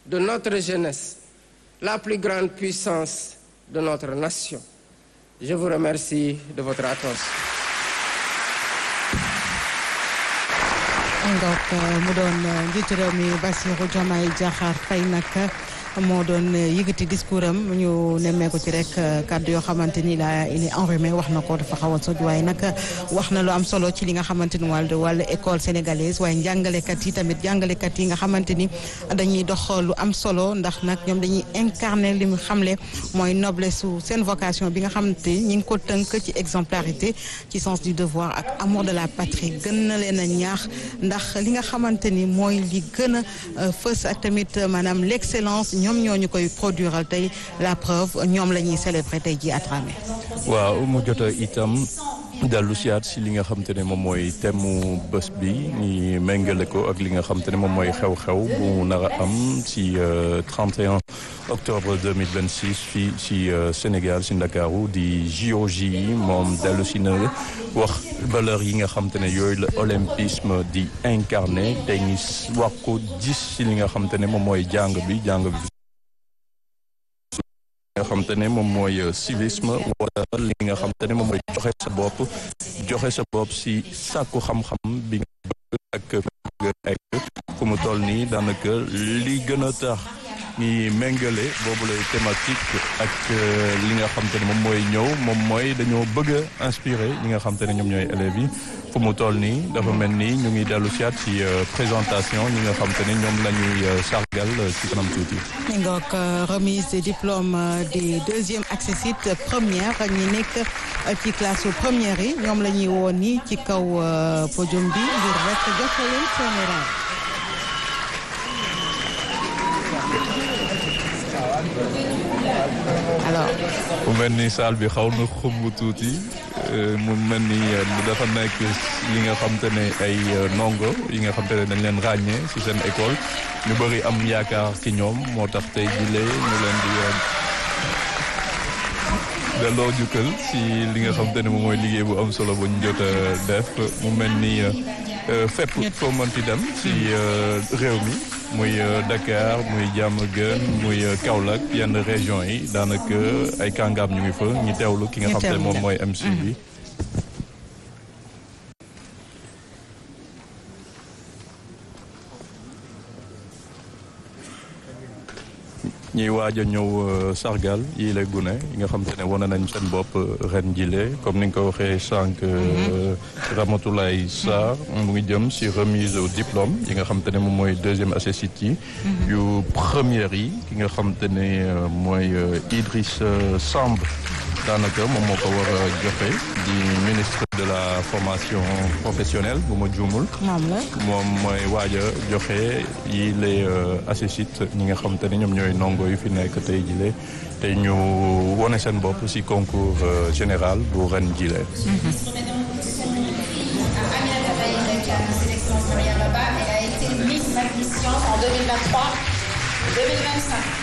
de notre jeunesse, la plus grande puissance de notre nation. Je vous remercie de votre attention. donc mu doon njiitu réew mi Bassirou Diomaye Diakhar Faye nag moo doon yëgati discours am ñu nemmeeku ci rek kàddu yoo xamante ni la il est enrhumé wax na ko dafa xaw a soj waaye nag wax na lu am solo ci li nga xamante ni wàllu wàllu école sénégalaise waaye njàngalekat yi tamit jàngalekat yi nga xamante ni dañuy dox lu am solo ndax nag ñoom dañuy incarner li mu xamle mooy noblesse su seen vocation bi nga xamante ni ñi ngi ko tënk ci exemplarité ci sens du devoir ak amour de la patrie gën na leen a ñaax ndax li nga xamante ni mooy li gën a fës ak tamit maanaam l'excellence ñoom ñoo ñu koy produiral tey la preuve ñoom la ñuy célébrer tey ji à travers. waaw mu jot itam dellu siyaat si li nga xam te ne moom mooy thème bés bi ñi méngale ko ak li nga xam te ne moom mooy xew-xew bu nar a am si 31 octobre 2026 fii si Sénégal si Ndakaaru di JOJ yi moom dellu si na wax valeur yi nga xam te ne yooyu la olympisme di incarné te ñu wax ko gis si li nga xam te ne moom mooy jàng bi jàng bi nga xam te ne moom mooy civisme wala li nga xam te ne moom mooy joxe sa bopp joxe sa bopp si sàkku xam-xam bi nga bëgg ak egg fu mu toll nii daanaka li gën a tax ñi méngale boobu lay thématique ak li nga xam te ne moom mooy ñëw moom mooy dañoo bëgg a inspiré ñi nga xam te ne ñoom ñooy élèves yi fu mu toll nii dafa mel ni ñu ngi dellu siyaat ci présentation ñi nga xam te ne ñoom la ñuy sargal ci kanam tuuti. mi ngoog remise des diplômes des deuxième accessit première ñi nekk ci classe première yi ñoom la ñuy woon nii ci kaw podium bi ngir rek joxe leen seeni rang alors. mu mel ni salle bi xaw na xumb tuuti mu mel ni dafa nekk li nga xam te ne ay ndongo yi nga xam te ne dañ leen ràññee ci seen école ñu bëri am yaakaar ci ñoom moo tax tey jile ñu leen di delloo jukkal ci li nga xam te ne moom mooy liggéey bu am solo bu ñu jot a def mu mel ni fépp foo mënti dem ci réew mi muy Dakar muy Diamaguène muy Kaolack yenn région yi daanaka ay kàngaam ñu ngi fa ñu teewlu ki nga xam te ne moom mooy MC bi ñuy waaj a ñëw sargal yi lay gune yi nga xam te ne wane nañ seen bopp ren jile comme ni nga ko waxee sànq Ramatoulaye Sarr mu ngi jëm si remise au diplôme yi nga xam te ne moom mooy deuxième accessit yi yu première yi ki nga xam te ne mooy Idriss Samb daanaka moom moo ko war a joxe di ministre de la formation professionnelle bu ma juumul moom mooy waaj a joxe yi les accessit ñi nga xam te ne ñoom ñooy ndongo yu fi nekk tey jile te ñu wone seen bopp ci concours général bu ren jile en 2023 2025